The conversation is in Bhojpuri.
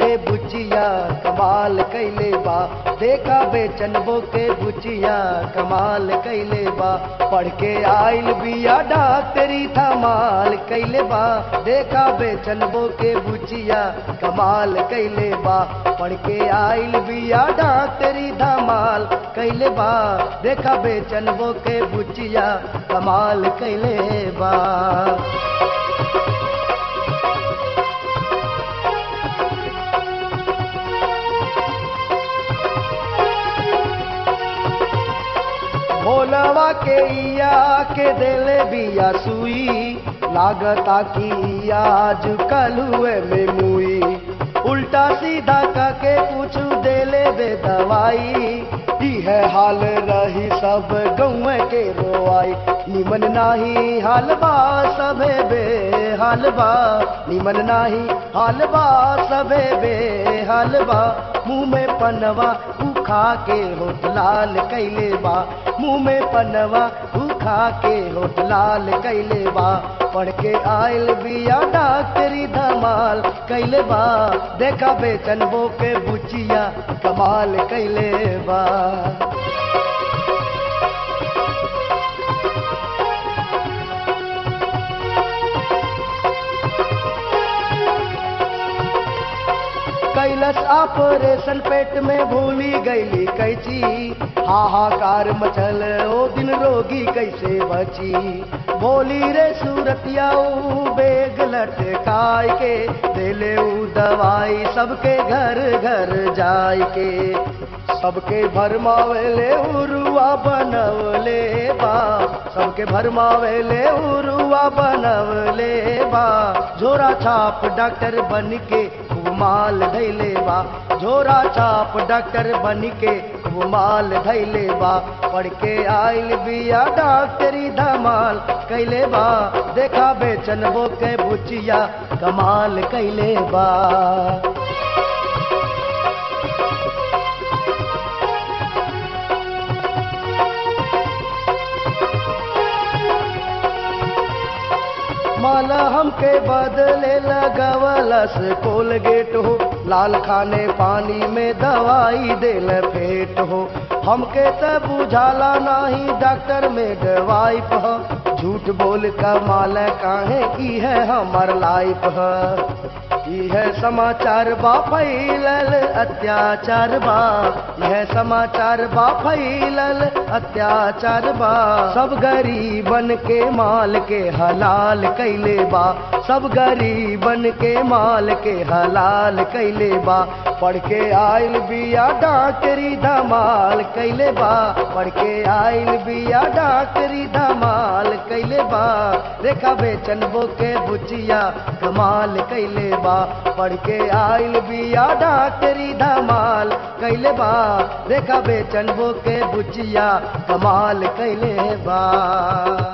के बुचिया कमाल कैले बा देखा बेचनबो के बुचिया कमाल कैले बा पढ़ के आइल बिया डॉक्टरी धमाल कैले बा देखा बेचनबो के बुचिया कमाल कैले बा पढ़ के आइल बिया डॉक्टरी धमाल कैले बा देखा बेचनबो के बुचिया कमाल कैले बा भोलवा के इया के देले बिया सुई लागता की इया आज कल हुए में मुई उल्टा सीधा काके पूछू देले बे दवाई ई है हाल रही सब गौव के रोआई निमन नाही हाल बा सबे बे हाल बा निमन नाही हाल बा सबे बे हाल बा मुंह में पनवा उखा के होठ लाल कैले बा मुंह में पनवा उखा के होठ लाल कैले बा पढ़ के आयल बिया डॉक्टरी धमाल कैले बा देखा बेचनबो के बुचिया कमाल कैले बा कैलस ऑपरेशन पेट में भूली गईली कैची हाहाकार मचल ओ दिन रोगी कैसे बची बोली रे सूरतिया ऊ बेग लटकाय के देले ऊ दवाई सबके घर घर जाय के सबके भरमावेले उरुआ बनवले बा सबके भरमावेले उरुआ बनवले बा झोरा छाप डॉक्टर बन के माल धैले बा झोरा छाप डॉक्टर बन के माल धैले बा पढ़ के आइल बिया डॉक्टरी धमाल कैले बा देखा बेचनबो के बुचिया कमाल कैले बा माला हमके बदले लगवलस कोलगेट हो लाल खाने पानी में दवाई देल फेट हो हमके त बुझाला नाही डॉक्टर में दवाई प झूठ बोल कमाल काहे की है हमार लाइफ है यह समाचार बा फैलल अत्याचार बा यह समाचार बा फैलल अत्याचार बा सब गरीबन के माल के हलाल कैले बा सब गरीबन के माल के हलाल कैले बा पढ़ के आइल बिया डॉक्टरी धमाल कैले बा पढ़ के आइल बिया डॉक्टरी धमाल कैले बा रेखा बेचनबो के बुचिया कमाल कैले बा पढ़ के आइल बिया डॉक्टरी धमाल कैले बा रेखा बेचनबो के बुचिया कमाल कैले बा